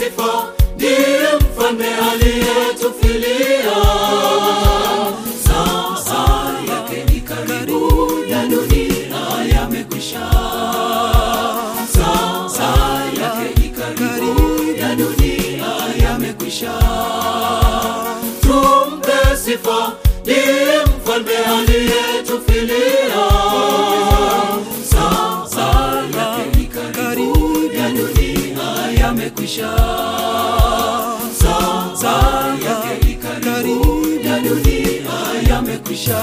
sifa, ndiye mfalme aliyetufilia. Saa yake ni karibu, ya dunia yamekwisha. Saa yake ni karibu, ya dunia yamekwisha. Tumpe sifa, ndiye mfalme aliyetufilia. Saa yake ni karibu, ya dunia yamekwisha. Saa yake ni karibu, ya dunia yamekwisha.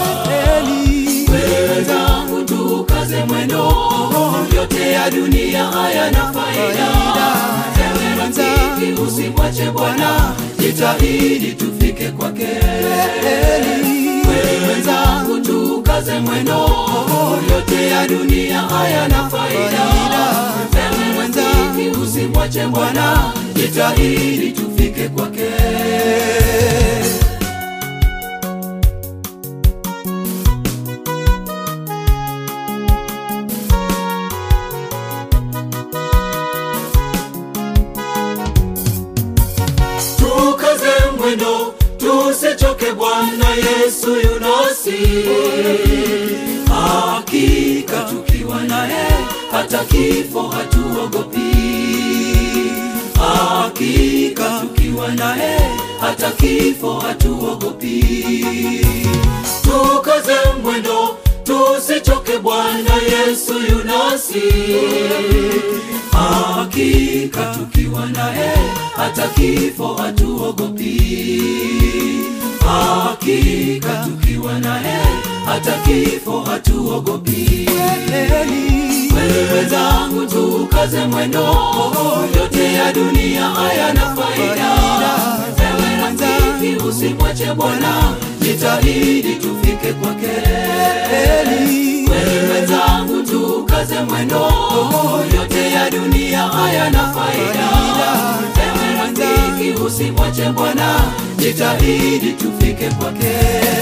Wenzangu, tukaze mwendo, yote ya dunia hayana faida. Ewe rafiki, usimwache Bwana, jitahidi tufike kwake. Wenzangu, tukaze mwendo, yote ya dunia hayana faida. Ewe rafiki, usimwache Bwana, jitahidi tufike kwake. tukaze mwendo tusichoke bwana yesu yunasi hakika tukiwa naye hata kifo hatuogopi hakika tukiwa naye hata kifo hatuogopi tukaze mwendo tusichoke bwana yesu yunasi hakika tukiwa naye hata kifo hatuogopi hakika tukiwa naye hata kifo hatuogopi wenzangu tukaze mwendo yote ya dunia hayana faida ewe rafiki usimwache bwana jitahidi tufike kwake wenzangu tukaze mwendo yote ya dunia hayana faida ewe rafiki usimwache bwana jitahidi tufike kwake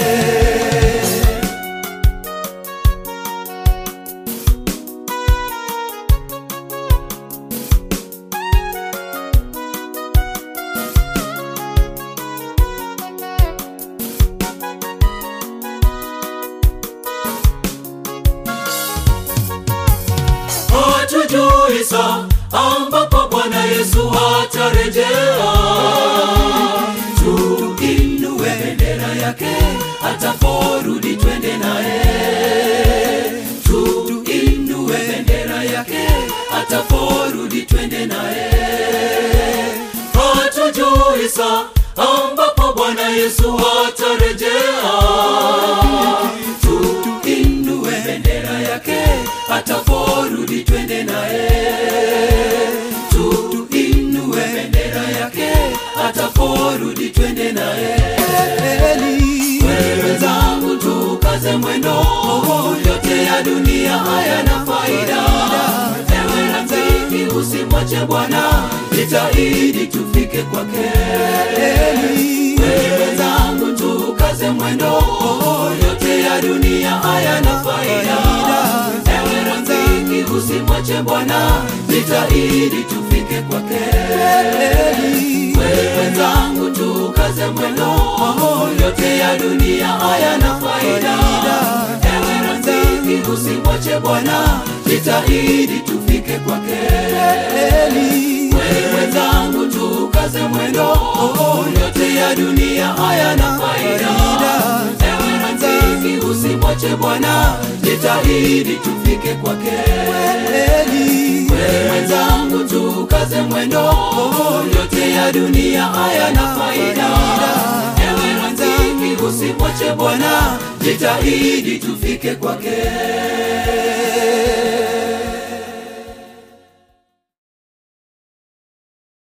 hatujui saa ambapo bwana yesu hatarejea tuinue bendera yake ataporudi twende naye tuinue bendera yake ataporudi twende naye hatujui saa ambapo bwana yesu hatarejea tuinue bendera yake ataporudi twende naye tuinue bendera yake ataporudi twende naye wenzangu tukaze mwendo yote ya dunia hayana faida ewe rafiki usimwache bwana jitahidi tufike kwake wenzangu tukaze mwendo yote ya dunia hayana faida ewe rafiki usimwache bwana jitahidi tufike kwake wenzangu tukaze mwendo yote ya dunia hayana faida ewe rafiki usimwache bwana jitahidi tufike kwake wenzangu tukaze mwendo yote ya dunia hayana faida ewe rafiki usimwache bwana jitahidi tufike kwake wenzangu tukaze mwendo yote ya dunia hayana faida ewe rafiki usimwache bwana jitahidi tufike kwake